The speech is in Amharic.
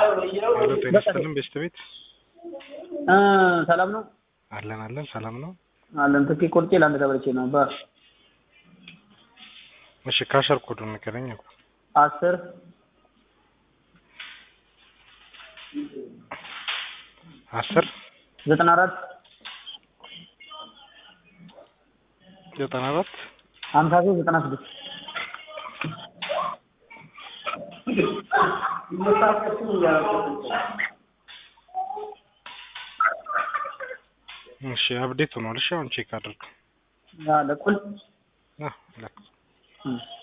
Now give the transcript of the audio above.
ሄሎ ጤና ይስጥልን ቤስት ቤት እ ሰላም ነው አለን አለን ሰላም ነው። አለን ትኬት ቆርጬ ለአንድ ተበልቼ ነው ባ እሺ ካሸር ኮዱን ንገረኝ። አስር አስር ዘጠና አራት ዘጠና አራት ሀምሳ ሶስት ዘጠና ስድስት እሺ አፕዴት ሆኗል። እሺ አሁን ቼክ አድርግ። ለቁል አህ ለክ እ